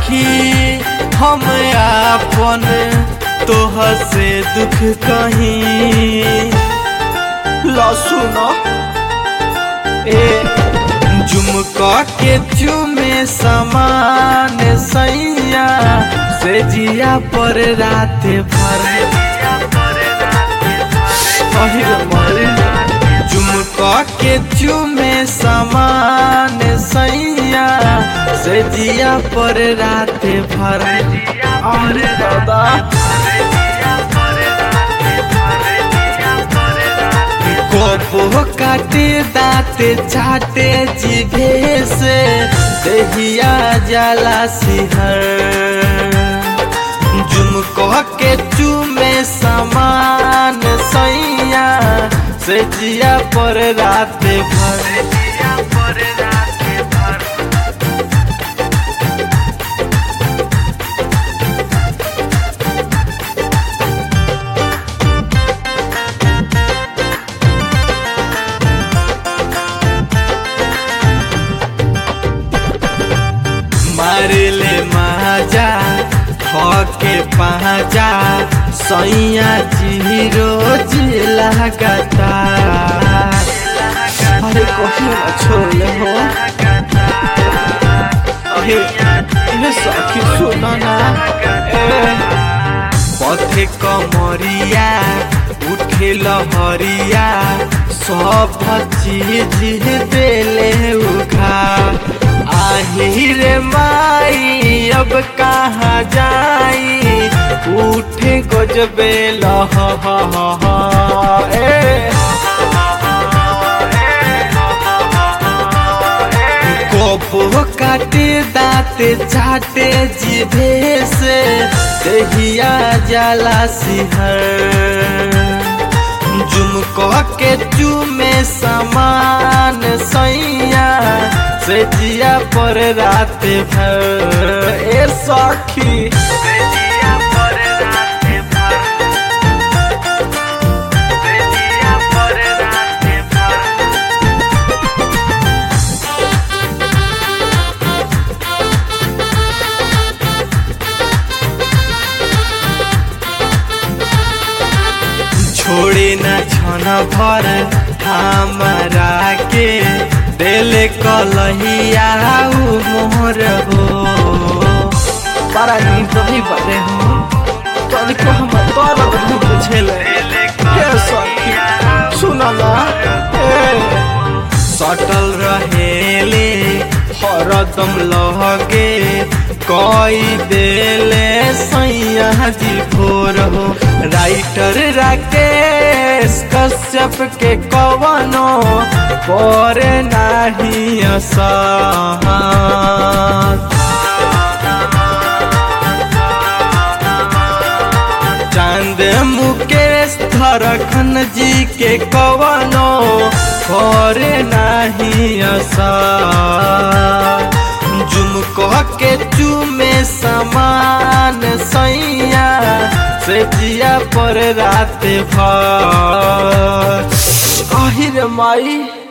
सखी हम आपन तोह से दुख कहीं लसुन ए झुमका के चुमे समान सैया से जिया पर रात भर अहिर मरे झुमका के चुमे समान सैया से जिया पर रात भर अरे दादा गोबो काटे दाते चाटे जिभे से दहिया जाला सिहर झुमको के चुमे समान सैया से जिया पर रात भर मारले माजा के पाजा सैया जी रोज लगाता अरे कहीं ना छोड़ले हो अरे ये सखी सुना ना पथे कमरिया उठे लहरिया सब चीज देले उखा आही रे माई अब कहाँ जाई उठे गजबे लह ए गोबो काटे दाते चाटे जिभे से दहिया जाला सिहर झुमको के चुमे समान सैया से जिया पर रात भर ए सखी छोड़े न छन भर हमारा के दिल कलहिया मोहर हो बड़ा नींद नहीं बने हो तनिको हम दर्द नहीं बुझेले हे सखी सुना ना ए सटल रहेले हरदम लहगे कई देले सैया जी भोर हो राइटर राकेश कश्यप के कवनो पर नाही असहत चांद मुकेश धरखन जी के कवनो और नाही असा झुमको के चुमे समान सैया से जिया पर रात भर अहिर माई